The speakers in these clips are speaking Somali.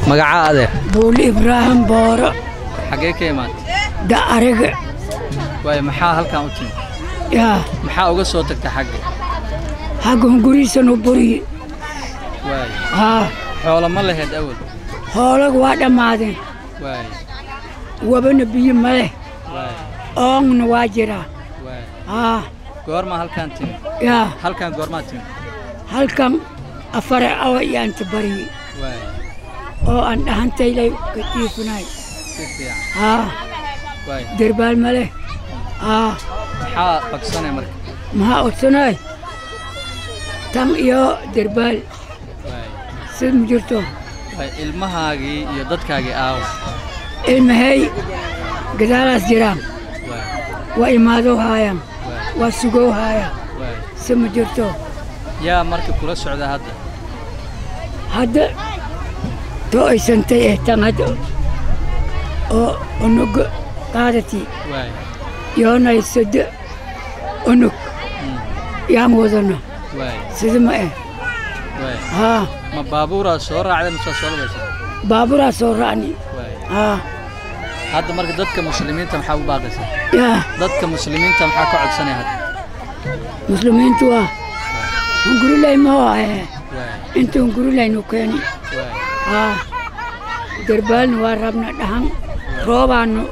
magacaa adeer buuli ibraahim booro xaggee ka imaatay da ariga waayo maxaa halkan u timid yaa maxaa uga soo tagta xagga xaggan gurihiisanu buriye waayo haa xoolo ma laheed awal hoolaga waa dhammaadeen waayo wabana biyo ma leh waayo oongna waa jiraa waayo haa goormaa halkan timid yaa halkan goormaa timid halkan afare awa iyaanta bariye waayo oo aan dhahantaylay ka jiifinay si fiican haa waayo derbaal ma leh haa maxaa bagsanay marka maxaa odsanay tan iyo derbaal waayo sid ma jirto waayo ilmahaagii iyo dadkaagii aawa ilmahay gadaalaas jiraan waayo waa imaadoo haayaan waayo waa sugow haayaan waayo si ma jirto yaa marka kula socda hadda hadda too aysantay eh tan hadda oo unug qaadati waayo yoonay sado unug Mm. yaan wadana waayo sida ma eh waayo haa ma baabuuraa soo raacday mise soo labaysa baaburaa soo raacni waayo haa hadda marka dadka muslimiinta maxaa u baaqaysaa yaa dadka muslimiinta maxaa ka codsanaya hadda muslimiintu waa hungurilay mahoo ahe waayo inta hungurilaynu keeni waayo haa derbaalna waa rabna dhahan roobaanu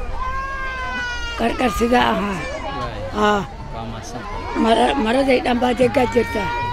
qarqar sidaa ahaa waayo haa waa mahadsan mara- maraday dhan baa degaa jirtaa